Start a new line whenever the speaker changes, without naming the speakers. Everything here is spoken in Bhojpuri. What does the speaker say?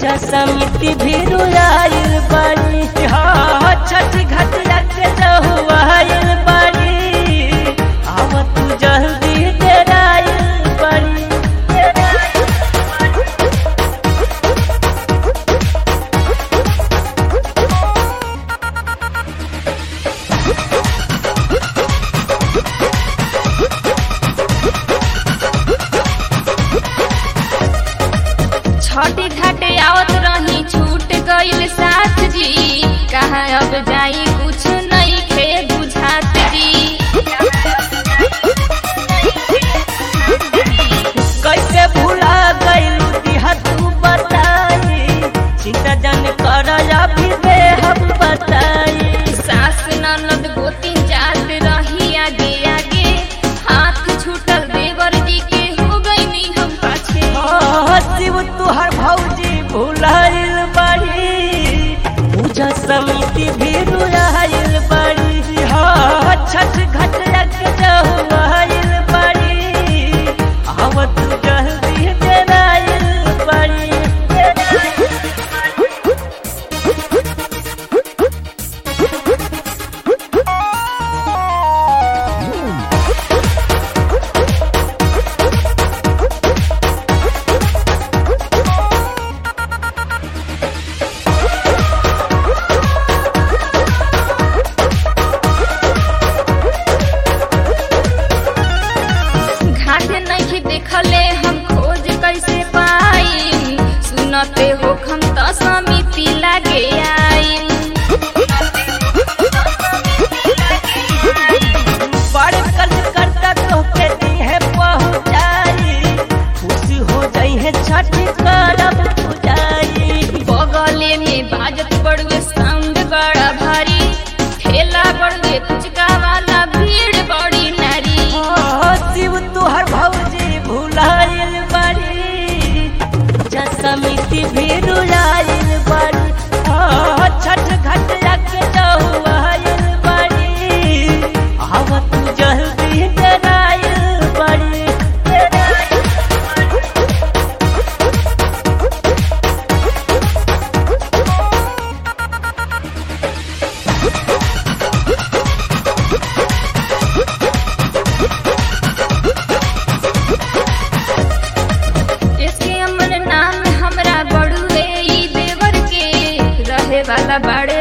पूजा समिति भी रुआइल बाड़ी हाँ छठ घटिया के जहुआइल बाड़ी आव तू जल्दी डेराइल बाड़ी
छठी घाटे आवत रही छूट गइल साथ जी कहाँ अब जाई कुछ नहीं खे बुझात जी
कैसे भूला गइल दिहा तू बताई चिंता जन कर अभी दे हम बताई
सास ननद गोती जात रही आगे आगे हाथ छूटल देवर जी के हो गई हम पाछे
हाँ, शिव तुहर भौजी भुलाइल बाड़ी पूजा समिति भी रुआइल बाड़ी हाँ छठ घटिया के जहुआइल बाड़ी आव तू जल्दी डेराइल बाड़ी
घाट नहीं देखले हम खोज कैसे पाई सुनते हो हम तो समिति लागे आई
बड़े कर्ज करता तो के है पहुँचाई खुशी हो जाई है छठ करब पूजाई
बगले में बाजत बड़वे साउंड बड़ा भारी ठेला बड़वे पुचका वाला भीड़ बड़ी नारी
हाँ, शिव तुहर भौजी भुलाइल बाड़ी पूजा समिति भी रुलाइल बाड़ी हाँ, छठ घटिया के जहुआइल बाड़ी आव तू जल्दी डेराइल बाड़ी
इसके अमर नाम हमरा बड़ुए ई देवर के रहे वाला बड़े